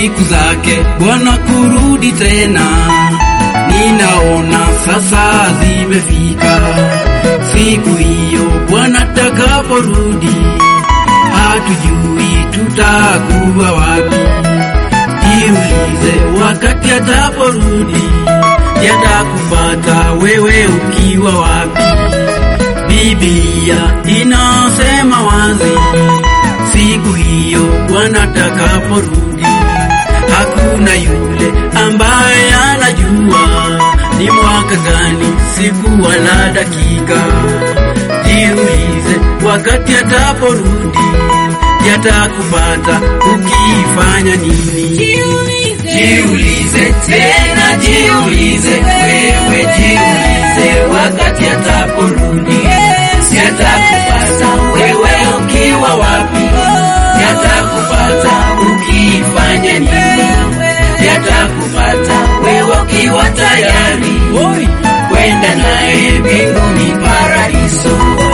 siku zake Bwana kurudi tena, ninaona sasa zimefika. Siku hiyo Bwana takaporudi, hatujui tutakuwa wapi. Jiulize wakati ataporudi, yatakupata wewe ukiwa wapi? Biblia inasema wazi, siku hiyo Bwana atakaporudi, hakuna yule ambaye anajua ni mwaka gani, siku wala dakika. Jiulize wakati ataporudi, yatakupata ukifanya nini? Jiulize tena, jiulize wewe, jiulize wakati ataporudi, yatakupata wewe ukiwa wapi? Yatakupata ukifanya nini? Yatakupata wewe ukiwa tayari kwenda naye mbinguni paradiso.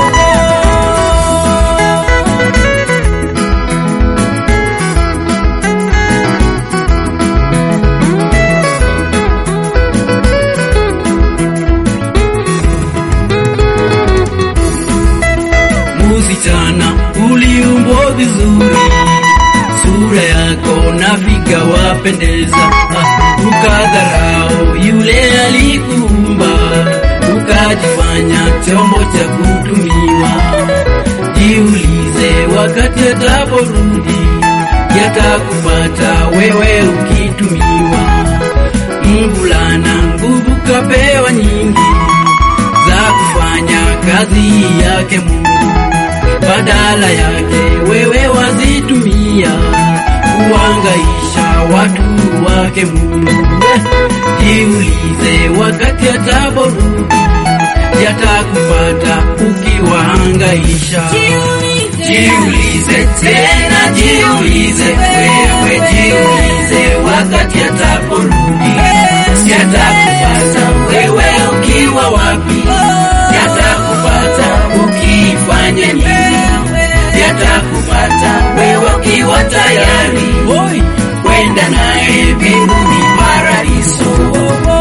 Msichana uliumbwa vizuri, sura yako na figa wapendeza, Ah, ukadharau yule alikuumba, ukajifanya chombo cha kutumiwa. Jiulize wakati ataporudi, yatakupata wewe ukitumiwa. Mvulana nguvu kapewa nyingi za kufanya kazi yake Mungu, badala yake wewe wazitumia kuangaisha watu wake Mungu. Jiulize wakati ataporudi, yatakupata ukiwahangaisha. Jiulize tena, jiulize wewe, jiulize wakati ataporudi, yatakupata wewe ukiwa wapi? Yatakupata ukifanya nini? Yatakupata wewe ukiwa tayari kwenda naye mbinguni paradiso.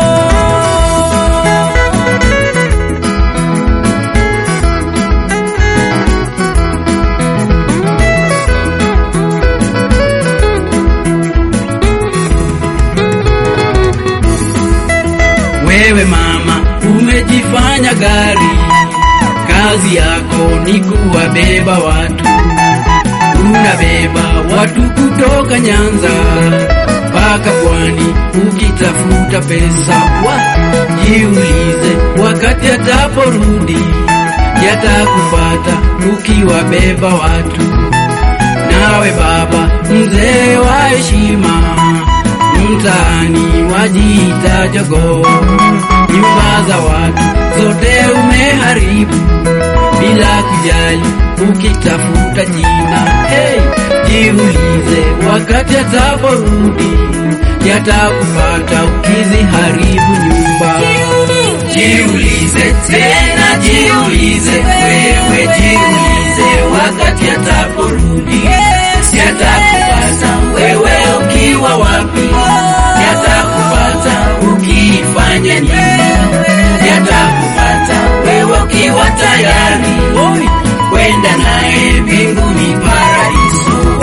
Wewe mama umejifanya gari, kazi yako ni kuwabeba watu. Unabeba watu kutoka Nyanza mpaka Pwani ukitafuta pesa. Wa, jiulize wakati ataporudi, yatakupata ukiwabeba watu. Nawe baba mzee wa heshima, mtaani wajiita jogoo, nyumba za watu zote umeharibu bila kujali, ukitafuta jina. Hey, jiulize wakati ataporudi, yatakupata ukiziharibu nyumba. Jiulize tena, jiulize wewe, jiulize wakati ataporudi, yatakupata wewe ukiwa wapi? Yatakupata ukifanya nini? Yatakupata wewe ukiwa tayari kwenda naye mbinguni paradiso.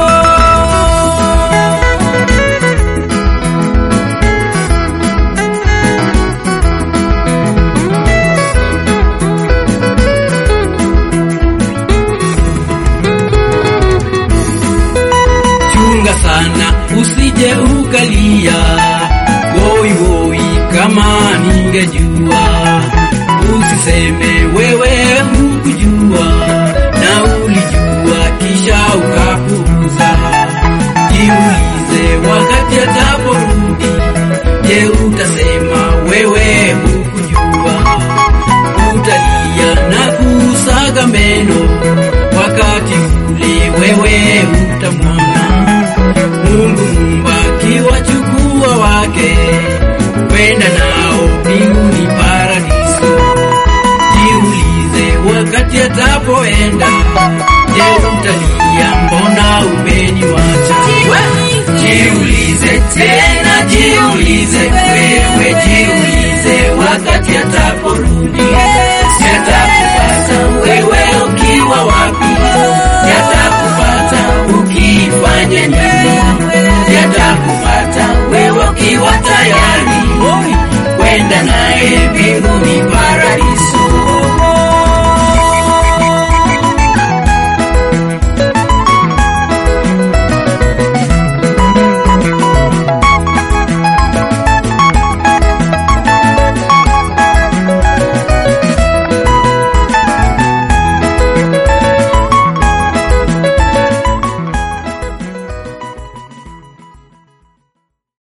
Chunga sana usije ukalia woi woi, kama ningejua. Usiseme wewe hukujua na ulijua kisha ukapuuza. Jiulize wakati ataporudi, je, utasema wewe hukujua? Utalia na kusaga meno wakati ule wewe utamwona Mungu Muumba akiwachukua wake kwenda nao mbinguni paradiso. Jiulize wakati atapoenda, je, utalia mbona umeniwacha? Jiulize tena jiulize, wewe jiulize, wakati ataporudi yatakupata wewe ukiwa wapi? Yatakupata ukifanya nini? Yatakupata wewe ukiwa tayari kwenda naye mbinguni paradiso.